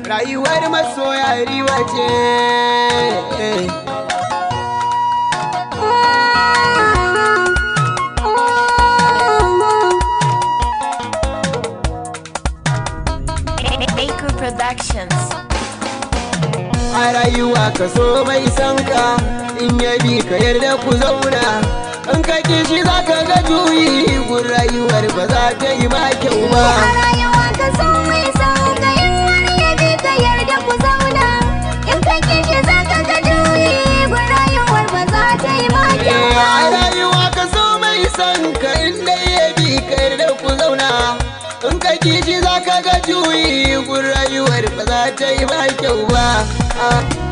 rayuwar masoya riba ce Baker Productions. a rayuwa ka so mai san ka in ya bi ka yarda ku zauna in ka kishi za ka ga juyi gun rayuwar ba za ta yi ma kyau ba A rayuwa ka so mai sauka in har ya bi ka yarda ku zauna in ka kishi za ka ga juyi gun rayuwar ba za ta yi ma kyau a ba. rayuwa ka so mai san ka in dai ya bi ka yarda ku zauna in ka kishi za ka ga juyi gun rayuwar ba za ta yi ma kyau ba Ah.